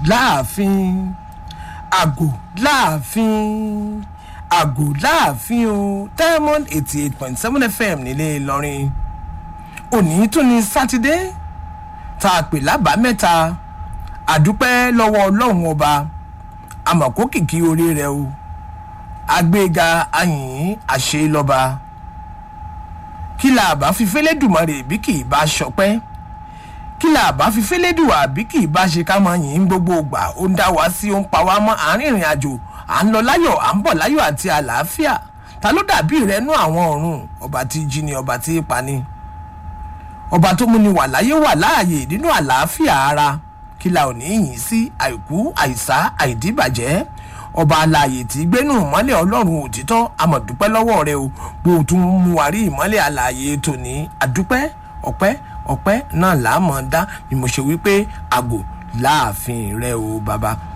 láàfin àgò láàfin àgò láàfin o diamond eighty eight point seven fm nílé ìlọrin òní tún ní sátidé tá a pè lábàámẹ́ta àdúpẹ́ lọ́wọ́ ọlọ́run ọba àmọ̀kó kìkì orí rẹ o àgbéga ayìn àṣẹ lọ́ba kí la bá fi fẹ́lẹ́dùmarè bí kì í bá ṣọpẹ́ kí la bá fi fẹ́lẹ́dùwà bí kì í bá ṣe ká máa yìn gbogbo ìgbà ó ń dá wa sí ó ń pa wá mọ́ àárín ìrìn àjò à ń lọ láyọ̀ à ń bọ̀ láyọ̀ àti àlàáfíà ta ló dàbí rẹ nú àwọn ọ̀run ọba tí jí ni ọba tí pa ni ọba tó múni wà láyé wà láàyè nínú àlàáfíà ara kí la ò ní yìn sí àìkú àìsá àìdíbàjẹ́ ọba alààyè tí gbénú ìmọ́lẹ̀ ọlọ́run òtítọ́ amọ̀dúpẹ́ lọ́wọ́ rẹ o bó o tún mú wa rí ìmọ́lẹ̀ alààyè tòní àdúpẹ́ ọ̀pẹ́ ọ̀pẹ́ náà làá mọ̀ dá ni mo ṣe wípé àgò láàfin rẹ o bàbá